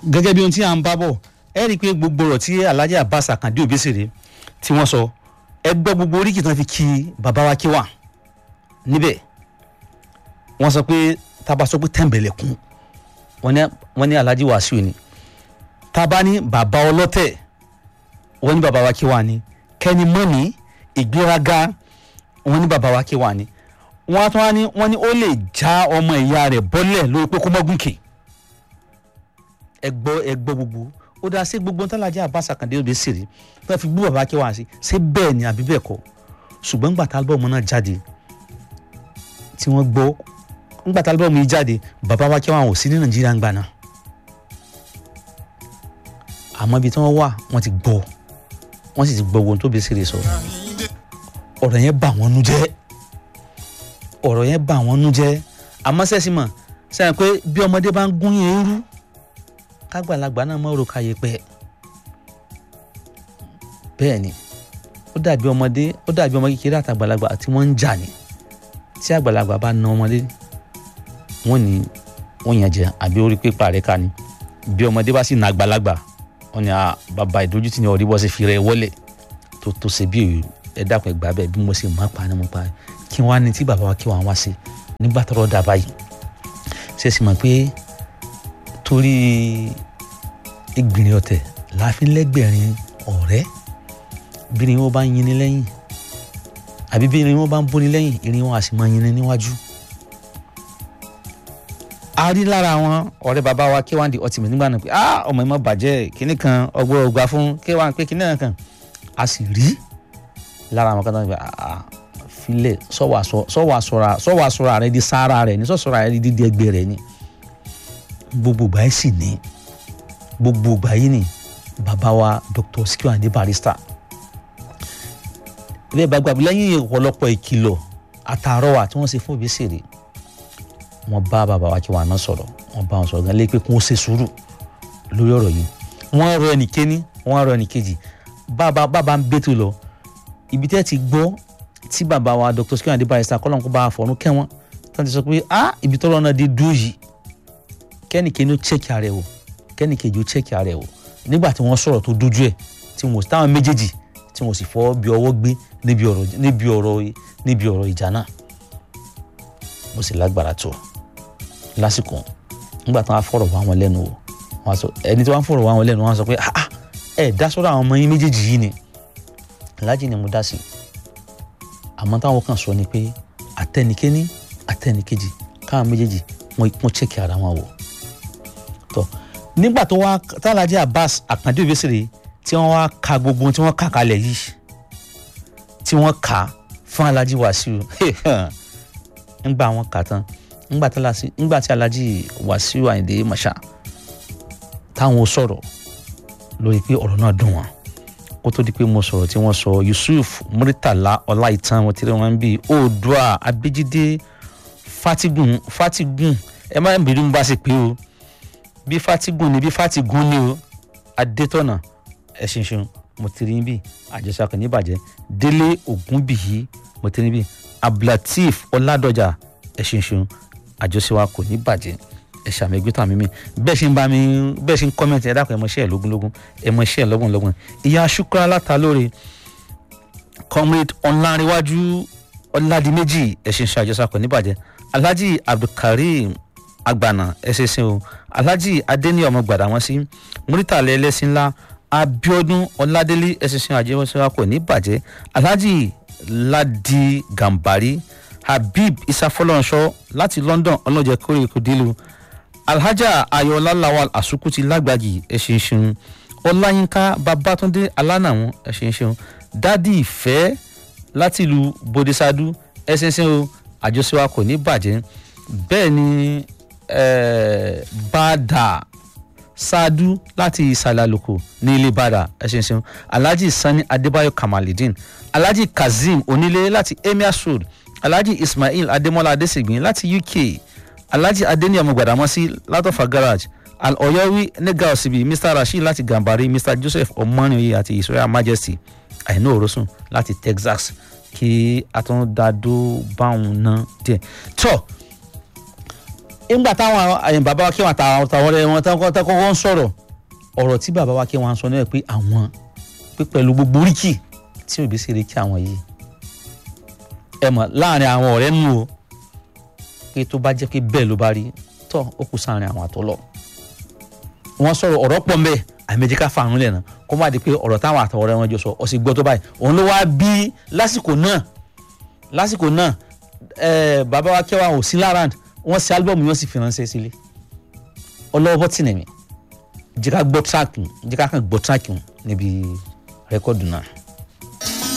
gẹ́gẹ́ bí ohun tí à ń bá bọ̀ ẹ rí i pé gbogbo ọ̀rọ̀ tí Alhaji Abbas Akande Obesere tí wọ́n sọ ẹ gbọ́ gbogbo oríkì tán fi kí bàbá wa kí wà níbẹ̀ wọ́n sọ pé tábà sọ pé tẹ̀m̀bẹ̀lẹ̀kún wọ́n ní wọ́n ní Alhaji Wasiu ni tábà ní bàbá ọlọ́tẹ̀ wọ́n ní bàbá wa kí wà ní kẹ́ni mọ́ni ìgbéraga wọ́n ní bàbá wa kí wà ní wọ́n tún wá ní wọ́n ní ó lè já ọmọ ìyá rẹ̀ bọ́lẹ̀ lórí pé kó mọ́gùnkè ẹ gbọ́ ẹ gbọ́ gbogbo ó dáa sí gbogbo ntàlájà Abbas Akande Obesere tó fi gbú bàbá kí wà sí ṣé bẹ́ẹ̀ ni àbí bẹ́ẹ̀ kọ́ ṣùgbọ́n ńgbà tá álbọ̀mù náà jáde tí wọ́n gbọ́ ńgbà tá álbọ̀mù yìí jáde bàbá wa kí wà ò sí ní Nàìjíríà ńgbà náà àmọ́ ibi tí wọ́n wà wọ́n ti gbọ́ wọ́n sì ti gbọ́ ohun tó Obesere sọ ọ̀rọ̀ yẹn bà wọ́n nú jẹ́ ọ̀rọ̀ yẹn bà wọ́n nú jẹ́ àmọ́ sẹ́sì mọ̀ sẹ́yìn pé bí ọmọdé bá ń gún yẹn rú kágbàlagbà náà mọ̀ òrùka yẹn pẹ́ bẹ́ẹ̀ ni ó dàbí ọmọdé ó dàbí ọmọ kékeré àtàgbàlagbà tí wọ́n ń jà ní tí àgbàlagbà bá na ọmọdé wọ́n ní wọ́n yàn jẹ àbí orí pépà rẹ̀ ká ni bí ọmọdé bá sì na àgbàlagbà wọ́n ní bàbá ìdójútì ní ọ̀rí bọ́ sí fi rẹ̀ wọlé tó tó ṣe bí ẹ dákun ẹ gbà bẹ́ẹ̀ bí mo ṣe máa pa ni mo pa kí wọ́n á ní tí bàbá wa kí wọ́n á wá sí nígbà tọ́rọ̀ dà báyìí ṣe sì mọ̀ pé torí ìgbìnrin ọ̀tẹ̀ láàfin lẹ́gbẹ̀rin ọ̀rẹ́ bí ni wọ́n bá ń yinni lẹ́yìn àbí bí ni wọ́n bá ń bóni lẹ́yìn ìrìn wọn á sì máa yinni níwájú. a rí lára àwọn ọ̀rẹ́ bàbá wa kí wọ́n di ọtí mi nígbà náà pé ah ọmọ yìí má bàjẹ́ kíní kan ọgbọ́n ọgbà fún kí wọ́n pé kíní kan a sì rí lára àwọn kan tó ń gbà ah filẹ̀ sọ́wọ́ àsọ̀rọ̀ rẹ di sára rẹ ní sọ́sọ̀rọ̀ rẹ di dídí ẹgbẹ́ rẹ ni gbogbo ìgbà yìí sì ní gbogbo ìgbà yìí ni bàbá wa Dr. Sikiru Ayinde Barrister ilé ìbágbàgbé lẹ́yìn ọ̀pọ̀lọpọ̀ ìkìlọ̀ àtàrọwà tí wọ́n ṣe fún Obesere wọ́n bá bàbá wa kí wọ́n àná sọ̀rọ̀ wọ́n bá wọn sọ̀rọ̀ gan lé pé kí wọ́n ṣe sùúrù lórí ọ̀rọ̀ yìí wọ́n rọ ẹnì kéní wọ́n rọ ẹnì kejì bàbá bàbá ń bẹ́tò lọ ibi tẹ́ ti gbọ́ tí bàbá wa Dr. Sikiru Ayinde Barrister kọ́lọ́n kó bá a fọ̀run kẹ́wọ́n tó ti sọ pé ah ibi tọ́lọ́ náà dé dúró yìí kẹ́nì kéní ó chẹ́kì ara ẹ̀ wò kẹ́nì kejì ó chẹ́kì ara ẹ̀ wò nígbà tí wọ́n sọ̀rọ̀ tó dójú ẹ̀ tí wọ́n táwọn méjèèjì tí wọ́n sì fọ́ bí ọwọ́ gbé níbi ọ̀rọ̀ níbi ọ̀rọ̀ níbi ọ̀rọ̀ ìjà náà mo sì lágbára tó lásìkò nígbà tí wọ́n á fọ̀rọ̀ wá wọn lẹ́nu o wọ́n á sọ ẹni tí wọ́n á fọ̀rọ̀ wá wọn lẹ́nu wọ́n á sọ pé ah ah ẹ dá sọ́dọ̀ àwọn ọmọ yín méjèèjì yìí ni aláàjì ni mo dá sí àmọ́ táwọn kan sọ ni pé àtẹnikéní àtẹnikejì káwọn méjèèjì wọ́n chẹ́kì ara wọn wò tọ́ nígbà tó wá tálájì Abbas Akande Obesere tí wọ́n wá ka gbogbo tí wọ́n kà kalẹ̀ yìí tí wọ́n kà fún Alhaji Wasiu ńgbà wọ́n kà tán ńgbà tí Alhaji Wasiu Ayinde Marshal táwọn sọ̀rọ̀ lórí pé ọ̀rọ̀ náà dùn wọ́n kó tó di pé mo sọ̀rọ̀ tí wọ́n sọ Yusuf Muritala Ọláìtàn wọn tí wọ́n ń bí Oòduà Abéjídé Fatigun Fatigun ẹ má bìrì mo bá ṣe pé o bí Fatigun ni bí Fatigun ni o Adétọ̀nà ẹ ṣinṣin mo ti rí bí àjọṣe kan níbàjẹ́ Délé Ògúnbíyí mo ti rí bí Abdulateef Ọládọjà ẹ ṣinṣin àjọṣe wa kò ní bàjẹ́ ẹ ṣàmì ẹgbẹ́ tó àmì mi bẹ́ẹ̀ ṣe ń bá mi bẹ́ẹ̀ ṣe ń kọ́mẹ̀ntì ẹ dákun ẹ mọ iṣẹ́ ẹ lógúnlógún ẹ mọ iṣẹ́ ẹ lọ́gbọ̀nlọ́gbọ̀n ìyá Shukra Látàlóore comrade ọ̀làǹrẹ̀wájú ọ̀làdìmẹ́jì ẹ ṣe ń ṣe àjọṣe kò ní bàjẹ́ Alhaji Abdulkareem agbana ẹsẹsẹ o alhaji adeni ọmọ gbàdá wọn sí muritale ẹlẹ́sìn ńlá abiodun ọládélé ẹsẹsẹ àjẹwọsẹwà kò ní bàjẹ́ alhaji ladi gambari habib isafọlọnsọ láti london ọlọjẹ kórè kòdìlú alhaja ayọ̀ọ́lá lawal asukuti lágbàjì ẹsẹsẹ ọláyínká babátúndé alánàwọn ẹsẹsẹ dádì ìfẹ́ láti ìlú bodisadu ẹsẹsẹ o àjọṣewà kò ní bàjẹ́ bẹ́ẹ̀ ni eh, bàdà ṣáádú láti ìsàlẹ̀ àlùkò ní ilé bàdà ẹ̀ṣin ṣeun alhaji sani adébáyọ̀ kamalidin alhaji kazeem onílé láti emir road alhaji ismail adémọlá adésègbìn láti uk alhaji adéníyàmú gbàdámọ́sí látọ̀fà garage al-ọ̀yọ́wí nígà òsibí mr rasheed láti gàmbàrí mr joseph ọmọnìyí àti israel majesty àìní òrosùn láti texas kí atúndàdó báwọn ná díẹ̀ tó nígbà táwọn àyìn bàbá wa kí wọn àtàwọn ọ̀rẹ́ wọn tán kọ́kọ́ ń sọ̀rọ̀ ọ̀rọ̀ tí bàbá wa kí wọn sọ náà pé àwọn pé pẹ̀lú gbogbo oríkì tí òbí sì rí kí àwọn yìí ẹ mọ̀ láàrin àwọn ọ̀rẹ́ nù o pé tó bá jẹ́ pé bẹ́ẹ̀ ló bá rí tọ́ ó kù sáàrin àwọn àtọ́lọ̀ wọ́n sọ̀rọ̀ ọ̀rọ̀ pọ̀ mbẹ́ àmẹ́jì ká fa àrùn lẹ́nu kó má di pé ọ̀rọ̀ táwọn àtọ̀rẹ́ wọn jọ sọ ọ sì gbọ́ tó báyìí òun ló wá bí lásìkò náà lásìkò náà ẹ bàbá wa kẹwàá ò sí lárand wọ́n ṣe álbọ̀mù yẹn sì fi ránṣẹ́ sílé ọlọ́wọ́ bọ́tìnì mi jẹ́ ká gbọ́ tíráàkì jẹ́ ká kàn gbọ́ tíráàkì níbi rẹ́kọ̀dù náà.